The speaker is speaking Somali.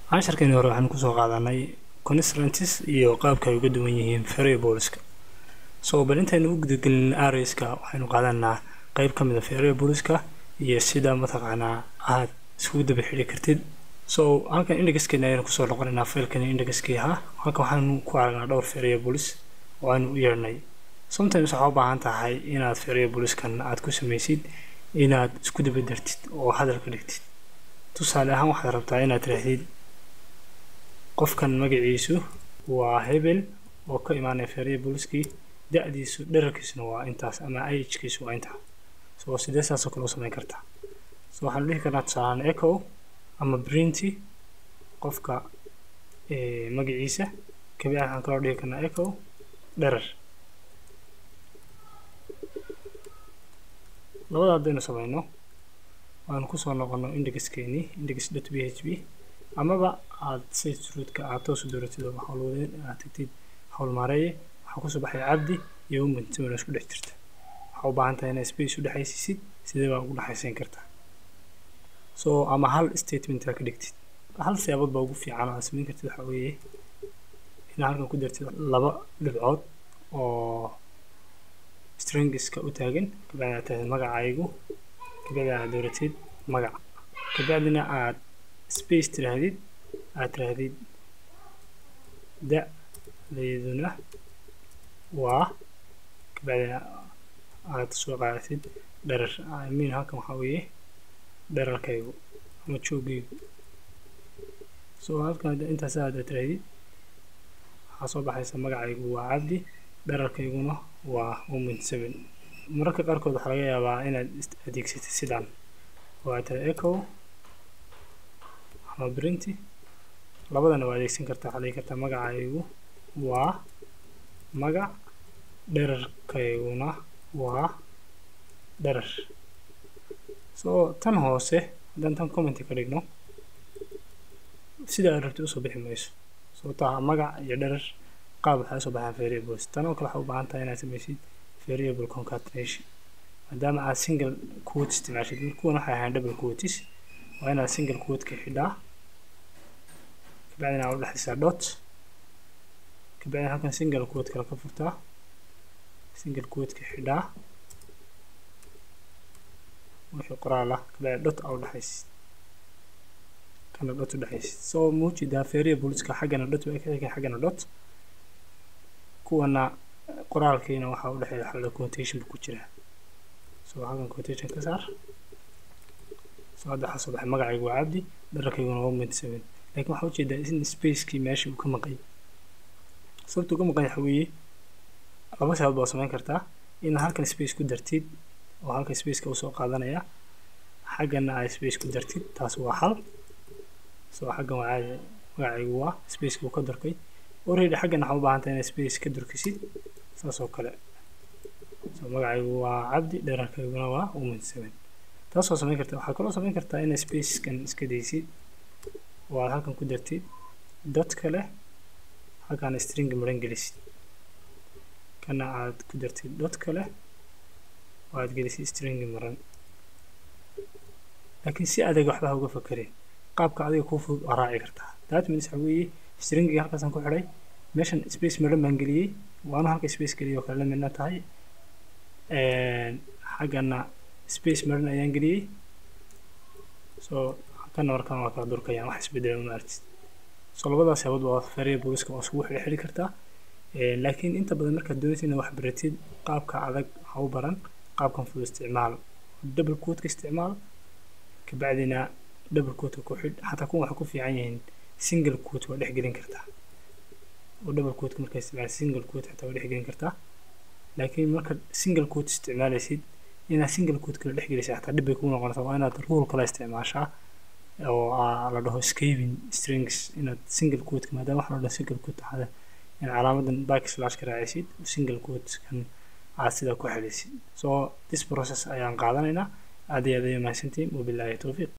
casharkani hore waxaan kusoo qaadanay constrantis iyo qaabka ay uga duwan yihiin variableska so bal intaynu u gudagelin arrayska waxaynu qaadanaa qeyb ka mid a variableska iyo sida mataqaanaa aad iskugu daba xidhi kartid so halkan indexkeena ayaynu kusoo noqonaynaa failkani indexkii ahaa halkan waxaanu ku aragnaa dhowr variables oo aanu u yeernay sometimes waxaa u baahan tahay inaad variableskan aad ku samaysid inaad isku daba dartid oo hadal ka dhigtid tusaale ahaan waxaad rabtaa inaad tirahdid qofkan magaciisu waa hebel oo ka imaanaya variableskii da-diisu dherarkiisuna waa intaas ama agkiisu waa intaa so sidee saasoo kale u samayn kartaa so waxaanu dhihi karnaa tusaalaan echo ama printy qofka magaciisa kabi waxaan kaloo dhihi karnaa echo dherar labada haddaynu samayno waanu kusoo noqono indexkeenii index dot p h p amaba aad site root-ka aad toos u dooratid oo howlwadeen aad tagtid howlmaareeye waxaa kusoo baxay cabdi iyo woman simana isku dhex jirta waxaa u baahan tahay inaad space u dhexaysisid sidee baa ugu dhexaysan kartaa so ama hal statement aa ka dhigtid hal siyaabood baa ugu fiican oo aad samayn kartid waxaa weeye inaad halkan ku dartid laba dhibcood oo stringiska u taagan kabacdi aad tahay magacaygu kabacdi aad dooratid magac kabacdina aad space tiraahdid aad tiraahdid da-deeduna waa kabacdina aad soo qaadatid dherar imean halkan waxaa weeye dherarkaygu ama joogaygu so halkan intaas aad tirahdid waxaa soo baxaysa magacaygu waa cabdi dherarkayguna waa woman seven mararka qaarkood waxaa laga yaabaa inaad adeegsatid sidaan oo aad tira echo ama printy labadana waa adeegsan kartaa waxaa dhigi kartaa magacaygu waa magac dherarkayguna waa dherar so tan hoose haddaan tan commenty ka dhigno sida aad rabtid usoo bixi mayso sababtaa magac iyo dherar qaab waxay usoo baxaan variables tan oo kale waxaa u baahan tahay inaad samaysid variable concatenation maadaama aad single quote isticmaashid kuwan waxay ahayn double quotes waa inaad single quote ka xidhaa kabacdina aad u dhexaysaa dot kabacdina halkan single quote kale ka furtaa single quote ka xidhaa wixii qoraal ah kabacdi dot aa u dhexaysid kana dot u dhexaysid so muujidaa variableska xaggana dot way ka xigan xaggana dot kuwana qoraalkiina waxaa u dhexeeya waxaa la quotation ku jiraa so halkan quotation ka saar so hadda waxaa soo baxay magacaygu waa cabdi dhararkayguna waa moment seven laakiin waxaa ujeedaa in spacekii meeshii uu ka maqay sababta uga maqan waxa weeye laba sababood baa samayn kartaa inaad halkan space ku dartid oo halkan spaceka usoo qaadanaya xaggana aad space ku dartid taas waa hal so xaggan waa caadi magacaygu waa spaceka uu ka dorkay already xaggan waxaa u baahan tahay inaad space ka durkisid saas oo kale so magacaygu waa cabdi dherarkayguna waa woman seven taas waa samayn kartaa waxaa kaloo samayn kartaa inaad spaceskan iska daysid oo aad halkan ku dartid dot kale halkan string maran gelisid kana aad ku dartid dot kale oo aad gelisid string maran laakiin si adag waxba ha uga fakerin qaabka adiga kuu fudud waa raaci kartaa that means waxa weeye stringii halkaasaan ku xidhay meeshan space maran baan geliyey waana halka space geliyay oo kale la midna tahay xaggana space maran ayaan geliyey so kana markaan waa kala durkayaan wax isbedela ma aragtid so labadaas sababood waa variableska waa isugu xidhi xidhi kartaa laakiin inta badan markaad doonaysid inaad wax baratid qaabka adag ha u baran qaabkan fudud isticmaal double quote-ka isticmaal kabacdina double quote-ka ku xidh xataa kuwan waxay ku fiican yihiin single quote waa dhexgelin kartaa oo double quote-ka markaa isticmaal single quote xataa waa dhexgelin kartaa laakiin markaad single quote isticmaalaysid inaad single quote kala dhexgelisay xataa dhib bay kugu noqonaysaa waa inaad rule kala isticmaashaa oo la dhaho scaving strings inaad single quote maadaama waxa la dhaho single quote ahada in calaamadan back slash ka raacisid single quote kan aad sidaa ku xelisid so this process ayaan qaadanaynaa aad iyo aad ayay mahadsantihiin wabilaahi towfiiq